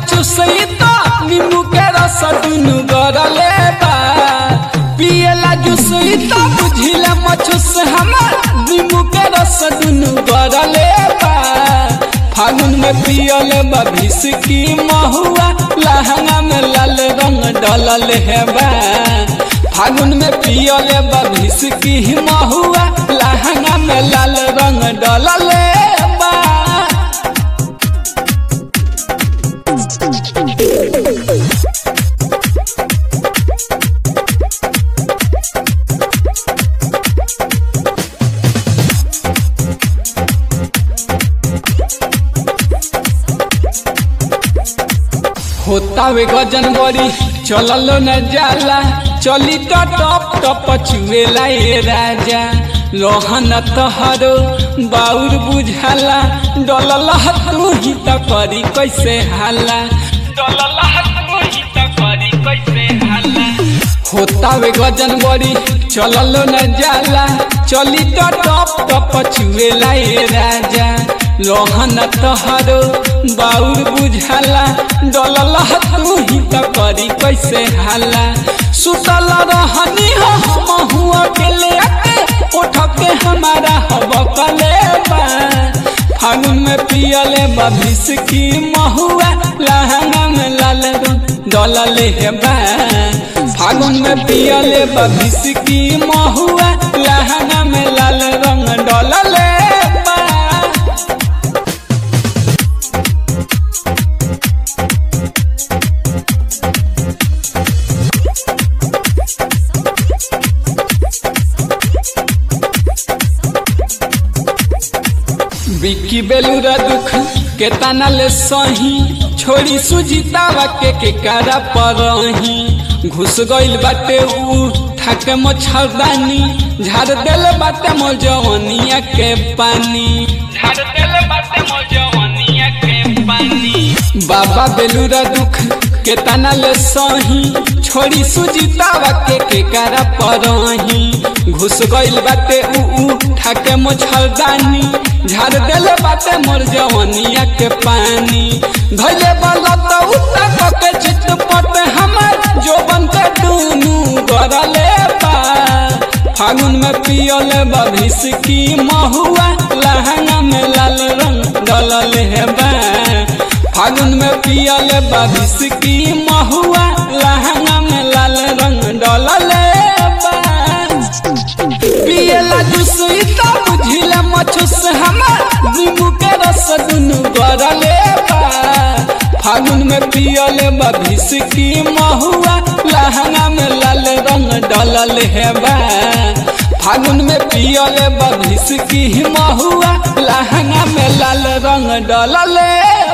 चुसई तो नींबू के रस दुनु गरले बा पियला जुसई तो बुझिला मचुस हमर नींबू के रस दुनु गरले बा फागुन में पियल बा की महुआ लहंगा में लाल रंग डलल है बा फागुन में पियल बा की महुआ लहंगा में लाल रंग डलल बा होता वे गजन बड़ी चलल न जाला चली तो टप टप चुएला ए राजा रोहन तहरो बाउर बुझाला डलल तू ही त करी कैसे हाला डलल तू ही त करी कैसे हाला होता वे गजन बड़ी चलल न जाला चली तो टप टप चुएला ए राजा रोहन तहरो बाउर बुझाला डलल तू ही त करी कैसे हाला सुतल रहनी हो हम हुआ के ले आके उठ के हमारा हब कले बा फागुन में पियले बभिस की महुआ लहंगा में लाल डलल है बा फागुन में पियले बभिस की महुआ लहंगा में लाल रंग डलल बा बिक्की बेलूरा दुख के तना ले सही छोड़ी सुजीतावा के के कारा परही घुस गइल बाटे ऊ ठाके मच्छरदानी झाड़ देल बाटे मजवनिया के पानी झाड़ देल बाटे मजवनिया के पानी बाबा बेलूरा दुख के तना ले सही छोड़ी सुजीतावा के के कारा परही घुस गइल बाटे ऊ ठाके मच्छरदानी झाड़ देले बाटे मोर जवनिया के पानी धैले वाला तो उता के चितपट हमर जोबन के दुनु गरले बा फागुन में पियले बभिस की महुआ लहंगा में लाल रंग डलल है बा फागुन में पियले बभिस की महुआ लहंगा में लाल रंग डलल बा पियला जुस इता बुझिला मचुस हमर नींबू के रस दुनु गरले बा फागुन में पियले बभिस की महुआ लहंगा में लाल रंग डलल है बा फागुन में पियले बभिस की महुआ लहंगा में लाल रंग डलल